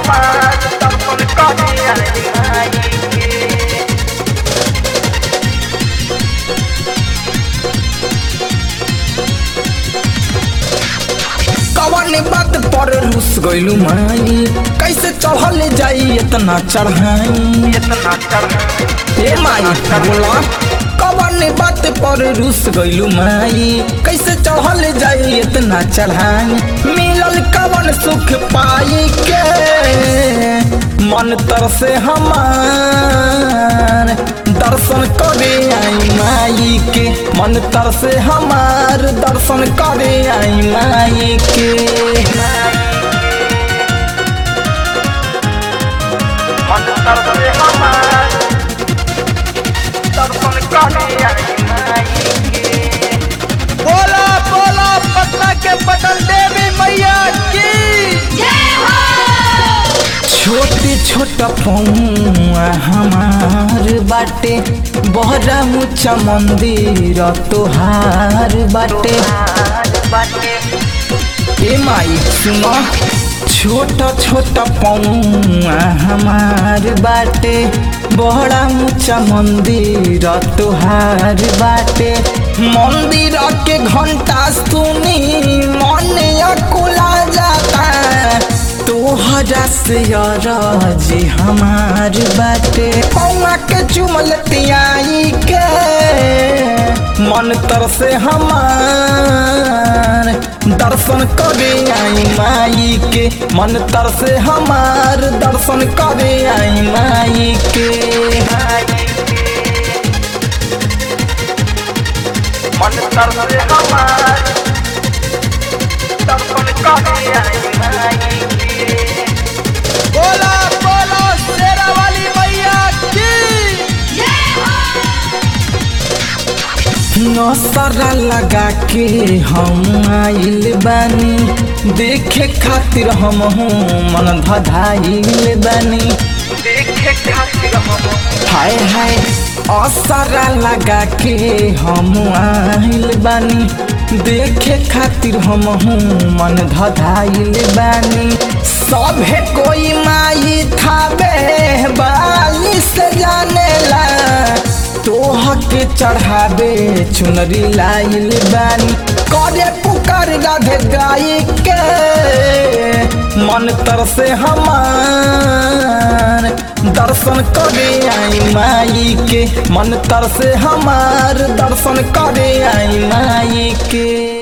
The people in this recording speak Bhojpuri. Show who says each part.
Speaker 1: हमार दर्शन करे आई माई के
Speaker 2: कवन बात पर रुस गइलू माई कैसे चढ़ल जाई इतना चढ़ाई
Speaker 1: इतना चढ़
Speaker 2: ए माई बोला कवन बात पर रुस गइलू माई कैसे चढ़ल जाई इतना चढ़ाई मिलल कवन सुख पाई के मन तरसे हमार दर्शन करे आई माई के मन तरसे हमार दर्शन करे आई माई के
Speaker 1: मन तरसे हमार दर्शन करे आई माई के बोला बोला पटना के पटल देवी मैया की
Speaker 2: छोटे छोटा पौआ हमार बाटे बहरा ऊंचा मंदिर तोहार बाटे ए माई सुनो छोटा छोटा पौआ हमार बाटे बड़ा ऊंचा मंदिर तोहार बाटे मंदिर के घंटा सुनी मन अकुला जाता तोहरा से जी हमार बाटे पौआ के चुमल तियाई के मन तरसे हमार दर्शन करे आई माई के मन तरसे हमार दर्शन करे आई माई के
Speaker 1: मन तरसे हमार दर्शन करे आई माई के बोला बोला शेरा वाली मैया की
Speaker 2: नसरा लगा के हम आइल बानी देखे खातिर हम मन धधाइल बानी
Speaker 1: देखे खातिर हम
Speaker 2: हाय हाय असरा लगा के हम आइल बानी देखे खातिर हम मन धधाइल बानी सभे कोई माई थाबे बाली से जानेला तोह के चढ़ावे चुनरी लाइल बानी करे पुकार राधे गाई के मन तरसे हमार दर्शन करे आई माई के मन तरसे हमार दर्शन करे आई माई के